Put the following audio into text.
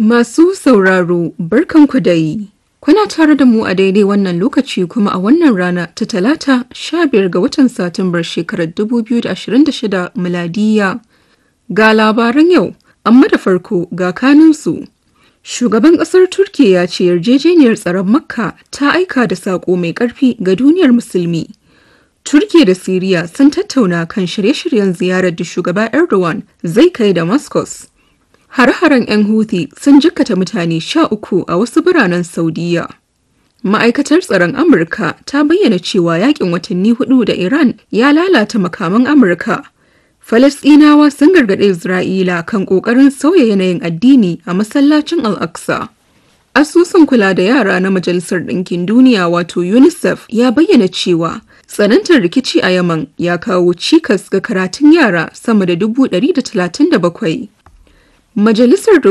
Masu sauraro barkanku dai. Kuna tare da mu a daidai wannan lokaci kuma a wannan rana ta talata 15 ga watan Satumbar shekarar 2026 miladiya. Ga labaran yau, amma da farko ga kanunsu. Shugaban ƙasar Turkiyya ya ce yarjejeniyar tsaron Makka ta aika da saƙo mai ƙarfi ga duniyar musulmi. Turkiyya da Siriya sun tattauna kan shirye-shiryen ziyarar da shugaba Erdogan zai kai Damascus. Har-haren 'yan Houthi sun jikkata mutane sha uku a wasu biranen Saudiya. Ma'aikatar tsaron Amurka ta bayyana cewa yakin watanni hudu da Iran ya lalata makaman Amurka. Falasɗinawa sun gargaɗe Isra'ila kan ƙoƙarin sauya yanayin addini a masallacin Al-Aqsa. Asusun kula da yara na Majalisar Ɗinkin Duniya wato UNICEF ya bayyana cewa tsanantar rikici a Yaman ya kawo cikas ga karatun yara sama da dubu ɗari da talatin da bakwai. Majalisar